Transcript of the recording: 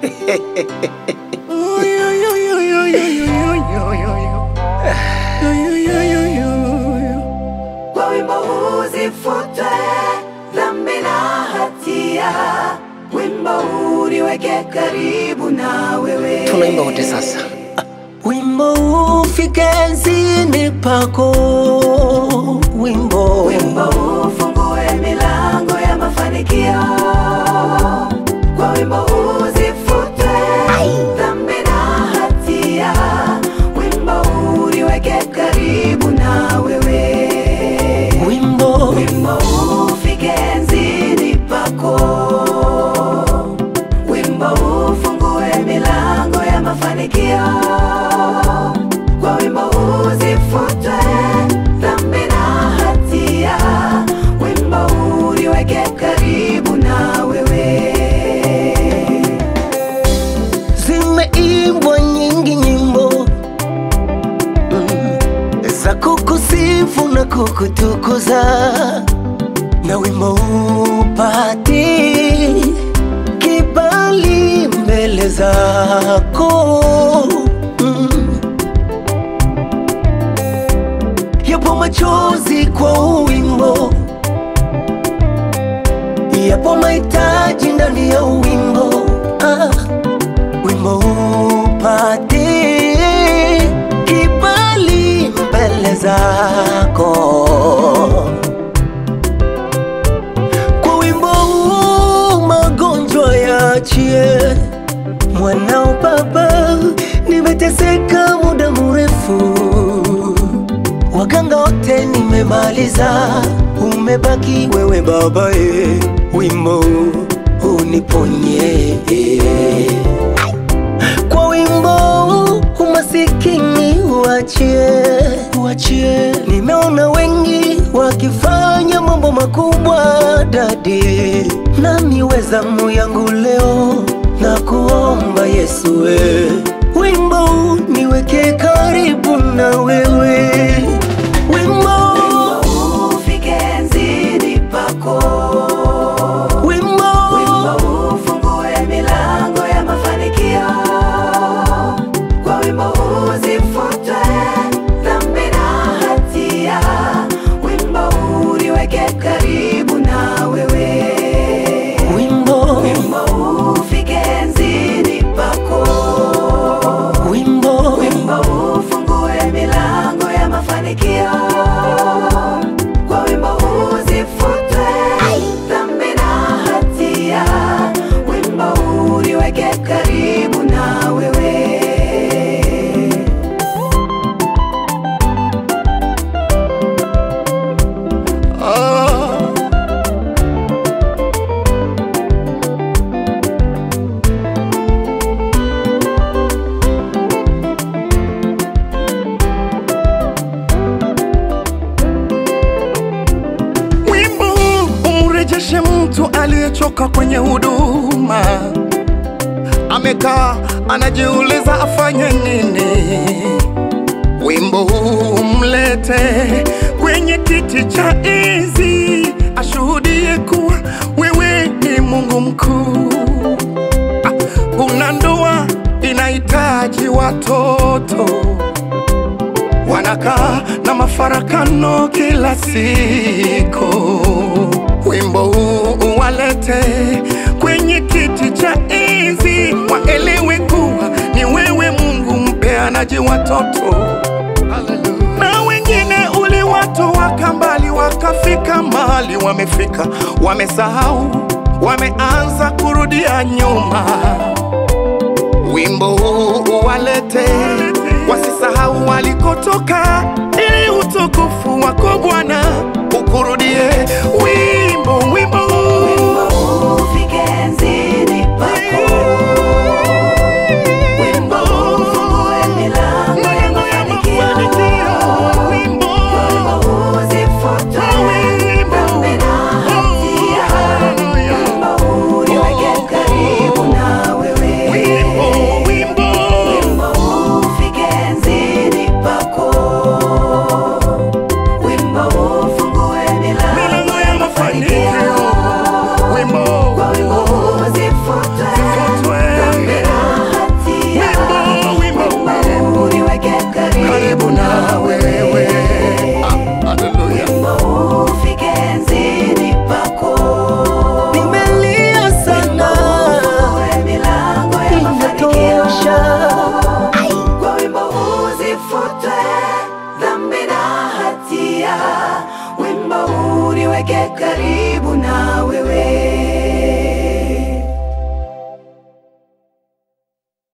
Kwa wimbo huu zifutwe dhambi na hatia, wimbo huu niweke karibu na wewe. Tunaimba wote sasa. Wimbo ufike enzini pako, wimbo Wimbo huu ufungue milango ya mafanikio. Kwa wimbo huu zifutwe dhambi na hatia, wimbo huu niweke karibu na wewe. wimbo Wimbo huu ufike enzini pako, wimbo huu ufungue milango ya mafanikio. Kwa wimbo huu zifutwe dhambi na hatia, wimbo huu niweke karibu na wewe. zimeimbwa nyingi nyimbo mm, za kukusifu na kukutukuza, na wimbo upati kibali mbele zako mm. Yapo machozi kwa wimbo, yapo mahitaji ndani ya wimbo ah wimbo upate kibali mbele zako. Kwa wimbo huu magonjwa yaachie, mwanao Baba, nimeteseka muda mrefu, waganga wote nimemaliza, umebaki wewe Baba, e, wimbo uniponye kwa wimbo umasikini uachie, uachie. Nimeona wengi wakifanya mambo makubwa dadi, nami wezamu yangu leo na kuomba Yesu we wimbo niweke karibu na wewe wimbo, Wimbo huu ufike enzini pako. wimbo, Wimbo huu ufungue milango ya mafanikio. Kwa wimbo huu zifutwe dhambi na hatia, wimbo huu niweke karibu na wewe. wimbo, Wimbo huu ufike enzini pako. wimbo, Wimbo huu ufungue milango ya mafanikio. Kwa wimbo huu zifutwe dhambi na hatia, wimbo huu niweke karibu na wewe. Wimbo huu umrejeshe mtu aliyechoka kwenye huduma, amekaa anajiuliza afanye nini. Wimbo huu umlete kwenye kiti cha enzi, ashuhudie kuwa wewe ni Mungu mkuu. Ah, Una ndoa inahitaji watoto wanakaa na mafarakano kila siku. Wimbo huu uwalete kwenye kiti cha enzi, waelewe kuwa ni wewe Mungu mpeanaji watoto. Na wengine uliwatoa mbali, wakafika mahali wamefika, wamesahau, wameanza kurudia nyuma wimbo huu uwalete, wasisahau walikotoka, ili utukufu wako Bwana ukurudie. Wimbo, wimbo, Wimbo huu ufike enzini pako. Wimbo huu ufungue milango ya mafanikio. wimbo, Wimbo huu zifutwe dhambi na hatia, wimbo huu niweke karibu na wewe. wimbo, wimbo, Wimbo huu ufike enzini pako. Wimbo huu ufungue milango milango ya mafanikio. wimbo uniweke karibu na wewe